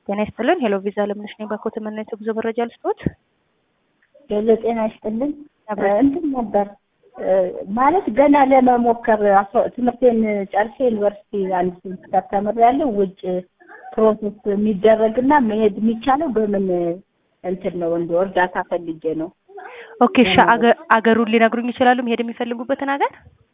ጤና ይስጥልን። ሄሎ ቪዛ ለምነሽ ነኝ። ባኮ ተመናይቶ ጉዞ መረጃ ልስጦት። ሄሎ ጤና ይስጥልን። እንትን ነበር ማለት ገና ለመሞከር ትምህርቴን ጨርሼ ዩኒቨርሲቲ አንድ ሴሚስተር ተምሬያለሁ። ውጭ ፕሮሰስ የሚደረግና መሄድ የሚቻለው በምን እንትን ነው? እንደ እርዳታ ፈልጌ ነው። ኦኬ እሺ፣ አገሩን ሊነግሩኝ ይችላሉ? መሄድ የሚፈልጉበትን ሀገር?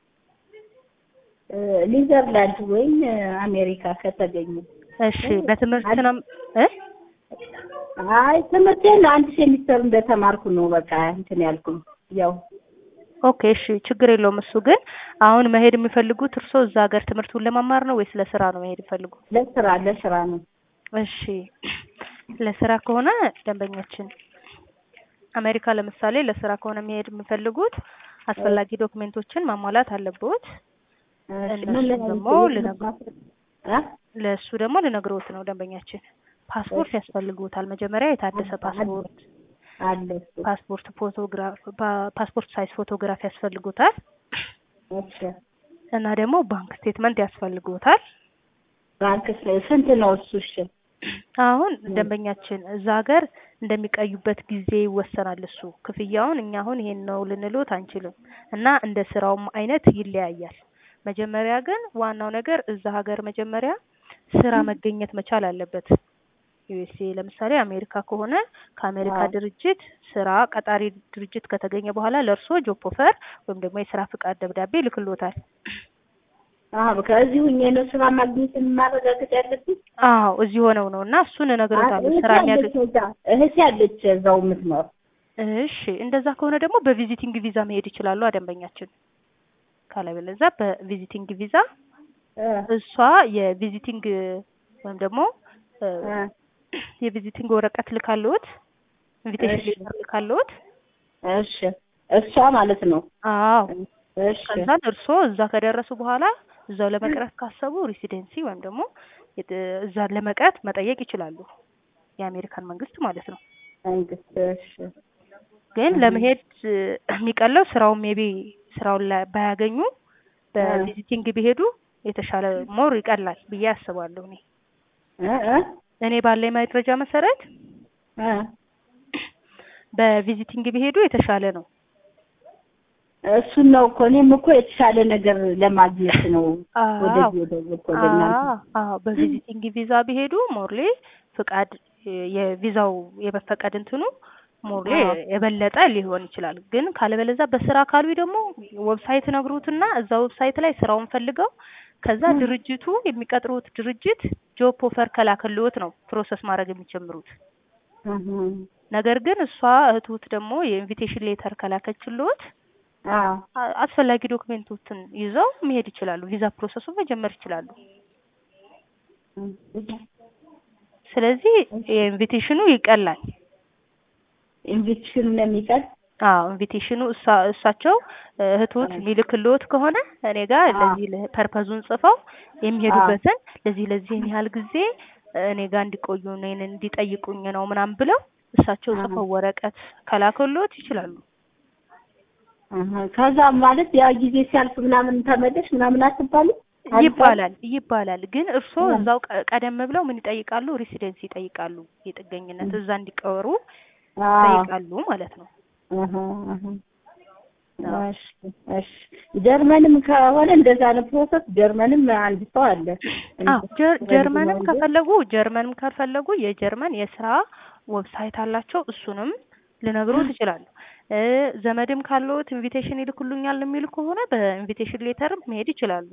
ኒዘርላንድ ወይም አሜሪካ ከተገኙ። እሺ፣ በትምህርት ነው እ አይ ትምህርቴን አንድ ሴሚስተር እንደተማርኩ ነው በቃ እንትን ያልኩኝ ያው ኦኬ እሺ፣ ችግር የለውም። እሱ ግን አሁን መሄድ የሚፈልጉት እርስዎ እዛ ሀገር ትምህርቱን ለመማር ነው ወይስ ለስራ ነው መሄድ የሚፈልጉት? ለስራ ለስራ ነው። እሺ፣ ለስራ ከሆነ ደንበኛችን አሜሪካ ለምሳሌ ለስራ ከሆነ መሄድ የሚፈልጉት አስፈላጊ ዶክሜንቶችን ማሟላት አለብዎት። እነሱ ደግሞ ለእሱ ደግሞ ልነግሮት ነው ደንበኛችን ፓስፖርት ያስፈልጉታል። መጀመሪያ የታደሰ ፓስፖርት አለ ፓስፖርት ፎቶግራፍ ፓስፖርት ሳይዝ ፎቶግራፍ ያስፈልጉታል እና ደግሞ ባንክ ስቴትመንት ያስፈልጉታል። ባንክ ስንት ነው እሱ? እሺ አሁን ደንበኛችን እዛ ሀገር እንደሚቀዩበት ጊዜ ይወሰናል። እሱ ክፍያውን እኛ አሁን ይሄን ነው ልንሎት አንችልም እና እንደ ስራውም አይነት ይለያያል። መጀመሪያ ግን ዋናው ነገር እዛ ሀገር መጀመሪያ ስራ መገኘት መቻል አለበት። ዩኤስኤ ለምሳሌ አሜሪካ ከሆነ ከአሜሪካ ድርጅት ስራ ቀጣሪ ድርጅት ከተገኘ በኋላ ለእርሶ ጆብ ኦፈር ወይም ደግሞ የስራ ፍቃድ ደብዳቤ ይልክሎታል። አዎ ከዚህ ሁኜ ነው ስራ ማግኘት ማረጋገጥ ያለብኝ? አዎ እዚህ ሆነው ነው እና እሱን እነግሮታለሁ። ስራ የሚያገኝ እህቴ ያለች እዛው የምትኖር። እሺ እንደዛ ከሆነ ደግሞ በቪዚቲንግ ቪዛ መሄድ ይችላሉ ደንበኛችን። ካለበለዚያ በቪዚቲንግ ቪዛ እሷ የቪዚቲንግ ወይም ደግሞ የቪዚቲንግ ወረቀት ልካለዎት ኢንቪቴሽን ሌተር ልካለዎት። እሺ እሷ ማለት ነው። አዎ እሺ ከዛ እርስዎ እዛ ከደረሱ በኋላ እዛው ለመቅረት ካሰቡ ሬሲደንሲ ወይም ደግሞ እዛ ለመቅረት መጠየቅ ይችላሉ። የአሜሪካን መንግስት ማለት ነው። መንግስት እሺ። ግን ለመሄድ የሚቀለው ስራውን ሜቢ ስራውን ላይ ባያገኙ በቪዚቲንግ ቢሄዱ የተሻለ ሞር ይቀላል ብዬ አስባለሁ እኔ እኔ ባለኝ መረጃ መሰረት በቪዚቲንግ ቢሄዱ የተሻለ ነው። እሱን ነው እኮ እኔም እኮ የተሻለ ነገር ለማግኘት ነው ወደዚህ ወደ አዎ በቪዚቲንግ ቪዛ ቢሄዱ ሞርሌ ፍቃድ የቪዛው የመፈቀድ እንትኑ ሞርሌ የበለጠ ሊሆን ይችላል። ግን ካለበለዛ በስራ ካሉ ደግሞ ዌብሳይት ነግሩትና እዛ ዌብሳይት ላይ ስራውን ፈልገው ከዛ ድርጅቱ የሚቀጥሩት ድርጅት ጆብ ኦፈር ከላከልዎት ነው ፕሮሰስ ማድረግ የሚጀምሩት። ነገር ግን እሷ እህቱት ደግሞ የኢንቪቴሽን ሌተር ከላከችልዎት አስፈላጊ ዶክሜንቶችን ይዘው መሄድ ይችላሉ። ቪዛ ፕሮሰሱን መጀመር ይችላሉ። ስለዚህ የኢንቪቴሽኑ ይቀላል። ኢንቪቴሽኑ ነው የሚቀል አዎ ኢንቪቴሽኑ እሳ እሳቸው እህቶት የሚልክልዎት ከሆነ እኔ ጋር ለዚህ ፐርፐዙን ጽፈው የሚሄዱበትን ለዚህ ለዚህን ያህል ጊዜ እኔ ጋር እንዲቆዩ እኔን እንዲጠይቁኝ ነው ምናምን ብለው እሳቸው ጽፈው ወረቀት ከላከልዎት ይችላሉ። ከዛ ማለት ያ ጊዜ ሲያልፍ ምናምን ተመለሽ ምናምን አትባልም ይባላል ይባላል። ግን እርስዎ እዛው ቀደም ብለው ምን ይጠይቃሉ? ሬሲደንሲ ይጠይቃሉ። የጥገኝነት እዛ እንዲቀሩ ይጠይቃሉ ማለት ነው። ጀርመንም ከሆነ እንደዛ ነው ፕሮሰስ። ጀርመንም አንድ ሰው አለ። አዎ ጀርመንም ከፈለጉ ጀርመንም ከፈለጉ የጀርመን የስራ ዌብሳይት አላቸው። እሱንም ልነግሮት ይችላሉ። ዘመድም ካለዎት ኢንቪቴሽን ይልኩልኛል የሚሉ ከሆነ በኢንቪቴሽን ሌተር መሄድ ይችላሉ።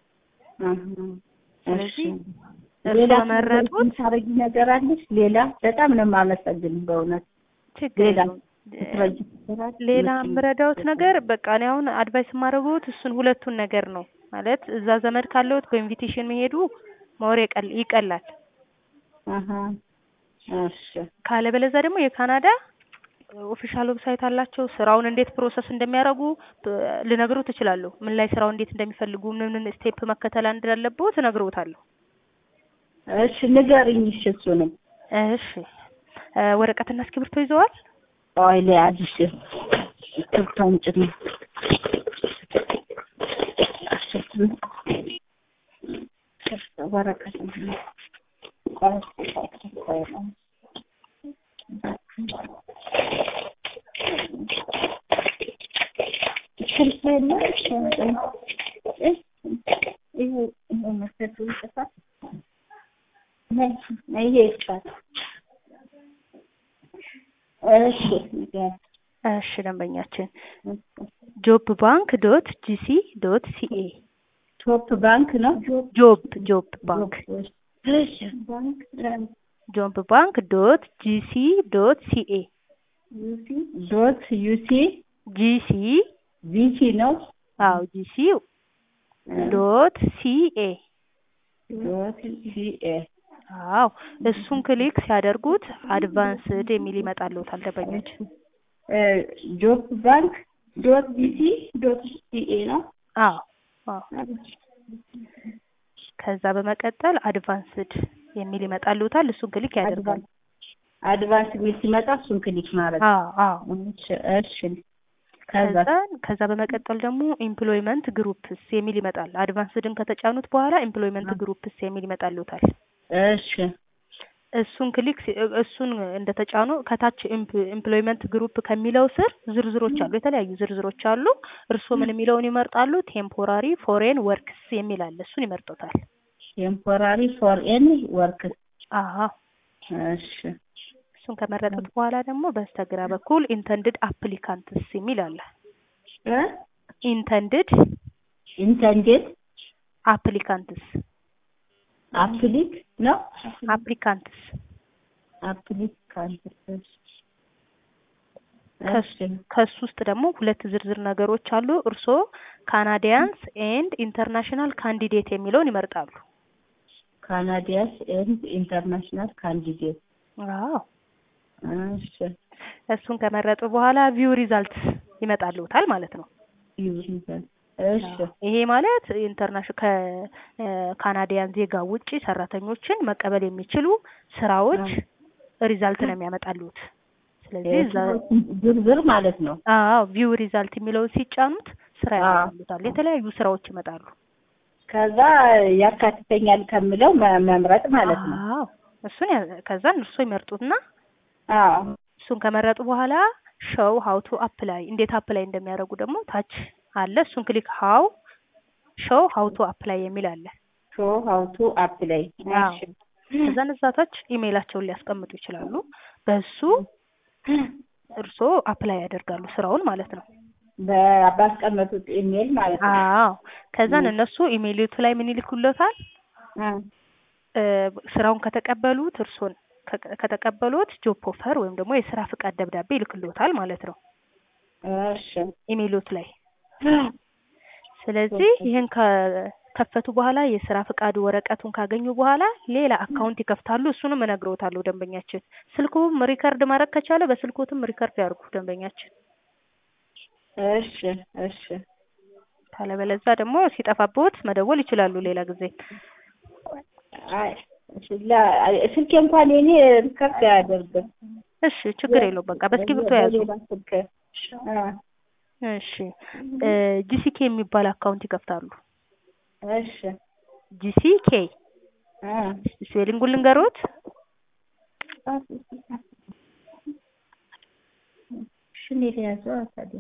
ስለዚህ ሌላ መረጡት ታረጊ ነገር አለሽ? ሌላ በጣም ነው የማመሰግን በእውነት ችግር የለውም። ሌላ የምረዳውት ነገር በቃ እኔ አሁን አድቫይስ የማደርገውት እሱን ሁለቱን ነገር ነው ማለት እዛ ዘመድ ካለዎት በኢንቪቴሽን መሄዱ መወር ይቀላል። ካለበለዛ ደግሞ የካናዳ ኦፊሻል ዌብሳይት አላቸው። ስራውን እንዴት ፕሮሰስ እንደሚያደርጉ ልነግሮት እችላለሁ። ምን ላይ ስራው እንዴት እንደሚፈልጉ ምን ምን ስቴፕ መከተል እንዳለብዎት እነግሮታለሁ። እሺ ንገሪኝ። እሺ እሱንም እሺ ወረቀትና እስክሪብቶ ይዘዋል? ቆይ ልያዝ። እሺ እስክሪብቶ አምጪልኝ። ወረቀት ስልክ የለም ይሄ መሰቱ ይጽፋል ይሄ ይጽፋል እሺ ንገሪኝ እሺ ደንበኛችን ጆብ ባንክ ዶት ጂሲ ዶት ሲኤ ቶፕ ባንክ ነው ጆብ ጆብ ባንክ እሺ ባንክ ጆብ ባንክ ዶት ጂሲ ዶት ሲኤ ዶት ዩሲ ጂሲ ቪሲ ነው አዎ ጂሲ ዶት ሲኤ ዶት ሲኤ አዎ እሱን ክሊክ ሲያደርጉት አድቫንስድ የሚል ይመጣልዎታል ደንበኞች ጆብ ባንክ ዶት ቪሲ ዶት ሲኤ ነው አዎ አዎ ከዛ በመቀጠል አድቫንስድ የሚል ይመጣልዎታል እሱን ክሊክ ያደርጋሉ አድቫንስ የሚል ሲመጣ እሱን ክሊክ ማድረግ አዎ አዎ እሺ ከዛ ከዛ ከዛ በመቀጠል ደግሞ ኤምፕሎይመንት ግሩፕስ የሚል ይመጣል አድቫንስድን ከተጫኑት በኋላ ኤምፕሎይመንት ግሩፕስ የሚል ይመጣልዎታል እሺ እሱን ክሊክ ሲ- እሱን እንደተጫኑ ከታች ኤምፕሎይመንት ግሩፕ ከሚለው ስር ዝርዝሮች አሉ የተለያዩ ዝርዝሮች አሉ እርስዎ ምን የሚለውን ይመርጣሉ ቴምፖራሪ ፎሬን ወርክስ የሚል አለ እሱን ይመርጡታል ቴምፖራሪ ፎር ኤኒ ወርክ አዎ እሺ እሱን ከመረጡት በኋላ ደግሞ በስተግራ በኩል ኢንተንድድ አፕሊካንትስ የሚል አለ እ ኢንተንድድ ኢንተንዴድ አፕሊካንትስ አፕሊክ ነው አፕሊካንትስ አፕሊካንት ከሱ ከሱ ውስጥ ደግሞ ሁለት ዝርዝር ነገሮች አሉ እርስዎ ካናዲያንስ ኤንድ ኢንተርናሽናል ካንዲዴት የሚለውን ይመርጣሉ ካናዲያስ ኤንድ ኢንተርናሽናል ካንዲዴት አዎ እሺ እሱን ከመረጡ በኋላ ቪው ሪዛልት ይመጣልዎታል ማለት ነው ይሁን እሺ ይሄ ማለት ኢንተርናሽናል ከካናዲያን ዜጋ ውጪ ሰራተኞችን መቀበል የሚችሉ ስራዎች ሪዛልት ነው የሚያመጣልዎት ስለዚህ እዛ ዝርዝር ማለት ነው አዎ ቪው ሪዛልት የሚለውን ሲጫኑት ስራ ያመጣልዎታል የተለያዩ ስራዎች ይመጣሉ ከዛ ያካትተኛል ከምለው መ- መምረጥ ማለት ነው አዎ እሱን ያ- ከዛን እርሶ ይመርጡትና አዎ እሱን ከመረጡ በኋላ ሾው ሀው ቱ አፕላይ እንዴት አፕላይ እንደሚያደርጉ ደግሞ ታች አለ እሱን ክሊክ ሀው ሾው ሀው ቱ አፕላይ የሚል አለ ሾ ሀው ቱ አፕላይ አዎ። ከዛን እዛ ታች ኢሜይላቸውን ሊያስቀምጡ ይችላሉ በሱ እርስዎ አፕላይ ያደርጋሉ ስራውን ማለት ነው በ- ባስቀመጡት ኢሜል ማለት ነው አዎ ከዛን እነሱ ኢሜይልቱ ላይ ምን ይልኩለታል እ እ ስራውን ከተቀበሉት እርስዎን ከ- ከተቀበሉት ጆብ ኦፈር ወይም ደግሞ የስራ ፍቃድ ደብዳቤ ይልክልዎታል ማለት ነው እሺ ኢሜይሎት ላይ ስለዚህ ይህን ከከፈቱ በኋላ የስራ ፍቃድ ወረቀቱን ካገኙ በኋላ ሌላ አካውንት ይከፍታሉ እሱንም እነግረውታለሁ ደንበኛችን ስልኩም ሪከርድ ማድረግ ከቻለ በስልኮትም ሪከርድ ያርጉ ደንበኛችን እሺ እሺ ካለበለዛ ደግሞ ሲጠፋብዎት መደወል ይችላሉ ሌላ ጊዜ አይ እሺ ላ- አይ፣ ስልኬ እንኳን የኔ ሪከርድ አያደርግም እሺ ችግር የለውም በቃ በእስክሪብቶ ያዙ በሌላ ስልክ እ እሺ ጂሲኬ የሚባል አካውንት ይከፍታሉ እሺ ጂሲኬ እ ስፔሊንጉን ልንገሮት እሺ እኔ ልያዘው ታዲያ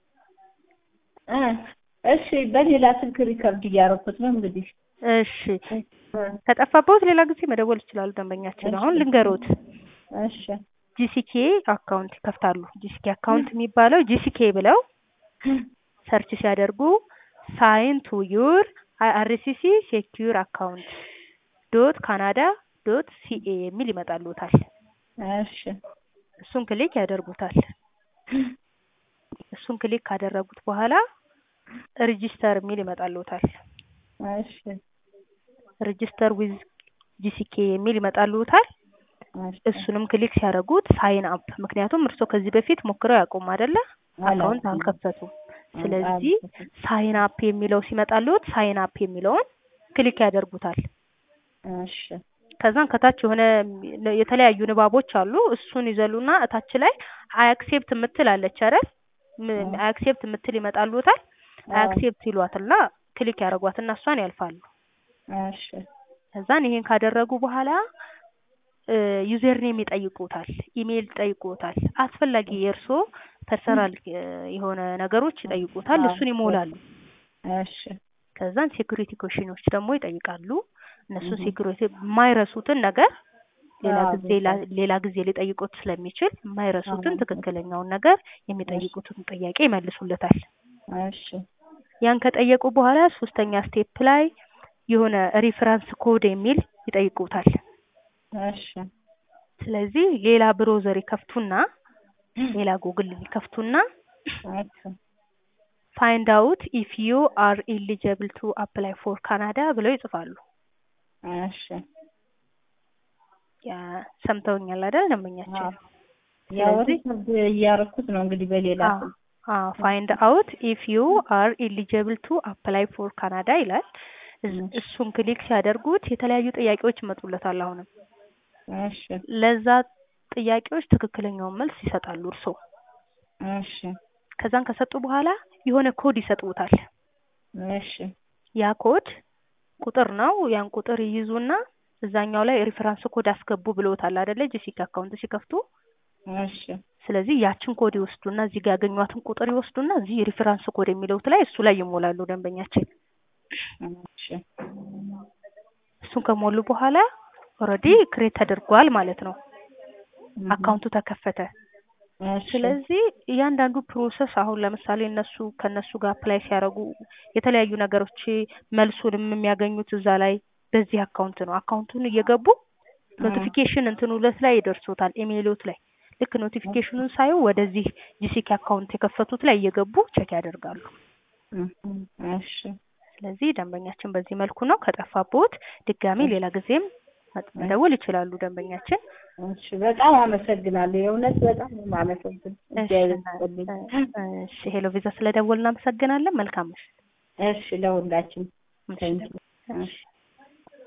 እ እሺ በሌላ ስልክ ሪከርድ እያደረኩት ነው እንግዲህ እሺ ከጠፋብዎት ሌላ ጊዜ መደወል ይችላሉ ደንበኛችን አሁን ልንገሮት እሺ ጂሲኬ አካውንት ይከፍታሉ ጂሲኬ አካውንት የሚባለው ጂሲኬ ብለው ሰርች ሲያደርጉ ሳይን ቱ ዩር አይአርሲሲ ሴኪዩር አካውንት ዶት ካናዳ ዶት ሲኤ የሚል ይመጣልዎታል እሺ እሱን ክሊክ ያደርጉታል እሱን ክሊክ ካደረጉት በኋላ ሬጂስተር የሚል ይመጣልዎታል እሺ ሬጂስተር ዊዝ ጂሲኬ የሚል ይመጣልዎታል እሱንም ክሊክ ሲያደርጉት ሳይን አፕ ምክንያቱም እርስዎ ከዚህ በፊት ሞክረው ያውቁም አይደለ አካውንት አልከፈቱም ስለዚህ ሳይን አፕ የሚለው ሲመጣልዎት ሳይን አፕ የሚለውን ክሊክ ያደርጉታል እሺ ከዛን ከታች የሆነ የተለያዩ ንባቦች አሉ እሱን ይዘሉና እታች ላይ አክሴፕት የምትል አለች አይደል አክሴፕት የምትል ይመጣልዎታል አክሴፕት ይሏትና ክሊክ ያደርጓትና እሷን ያልፋሉ እሺ ከዛን ይሄን ካደረጉ በኋላ ዩዘር ኔም ይጠይቁታል፣ ኢሜይል ይጠይቁታል። አስፈላጊ የእርሶ ፐርሰናል የሆነ ነገሮች ይጠይቁታል። እሱን ይሞላሉ። እሺ ከዛን ሴኩሪቲ ኮሽኖች ደግሞ ይጠይቃሉ። እነሱ ሴኩሪቲ የማይረሱትን ነገር ሌላ አዎ፣ ጊዜ ላ- ሌላ ጊዜ ሊጠይቁት ስለሚችል የማይረሱትን አዎ። ትክክለኛውን ነገር የሚጠይቁትን ጥያቄ ይመልሱለታል። እሺ ያን ከጠየቁ በኋላ ሶስተኛ ስቴፕ ላይ የሆነ ሪፈረንስ ኮድ የሚል ይጠይቁታል። እሺ ስለዚህ ሌላ ብሮዘር ይከፍቱና ሌላ ጉግል ይከፍቱና እሺ ፋይንድ አውት ኢፍ ዩ አር ኢሊጀብል ቱ አፕላይ ፎር ካናዳ ብለው ይጽፋሉ። እሺ ያ ሰምተውኛል አይደል ደንበኛችን? አዎ። ያው ስለዚህ ሪከርድ እያደረኩት ነው እንግዲህ በሌላ ስልክ። ፋይንድ አውት ኢፍ ዩ አር ኢሊጀብል ቱ አፕላይ ፎር ካናዳ ይላል። እዝ- እሺ እሱን ክሊክ ሲያደርጉት የተለያዩ ጥያቄዎች ይመጡለታል። አሁንም እሺ ለዛ ጥያቄዎች ትክክለኛውን መልስ ይሰጣሉ እርስዎ። እሺ ከዛን ከሰጡ በኋላ የሆነ ኮድ ይሰጡታል። እሺ ያ ኮድ ቁጥር ነው። ያን ቁጥር ይይዙና እዛኛው ላይ ሪፈረንስ ኮድ አስገቡ ብለውታል አይደለ? ጂሲክ አካውንት ሲከፍቱ። እሺ ስለዚህ ያችን ኮድ ይወስዱና እዚህ ጋር ያገኟትን ቁጥር ይወስዱና እዚህ ሪፈረንስ ኮድ የሚለውት ላይ እሱ ላይ ይሞላሉ ደንበኛችን። እሺ እሱን ከሞሉ በኋላ ኦልሬዲ ክሬት ተደርጓል ማለት ነው። እህ፣ አካውንቱ ተከፈተ። እሺ ስለዚህ እያንዳንዱ ፕሮሰስ አሁን ለምሳሌ እነሱ ከነሱ ጋር አፕላይ ሲያደርጉ የተለያዩ ነገሮች መልሱንም የሚያገኙት እዛ ላይ በዚህ አካውንት ነው። አካውንቱን እየገቡ ኖቲፊኬሽን እንትኑ ለት ላይ ይደርሶታል፣ ኢሜይሎት ላይ ልክ ኖቲፊኬሽኑን ሳዩ ወደዚህ ጂሲኪ አካውንት የከፈቱት ላይ እየገቡ ቼክ ያደርጋሉ። እህ፣ እሺ ስለዚህ ደንበኛችን በዚህ መልኩ ነው። ከጠፋቦት ድጋሚ ሌላ ጊዜም መደወል ይችላሉ ደንበኛችን። እሺ በጣም አመሰግናለሁ። የእውነት በጣም ነው የማመሰግን። እግዚአብሔር ይስጥልኝ። እሺ ሄሎ ቪዛ ስለደወል እናመሰግናለን። መልካም ምሽት። እሺ ለሁላችን እሺ፣ ታንኪ እሺ።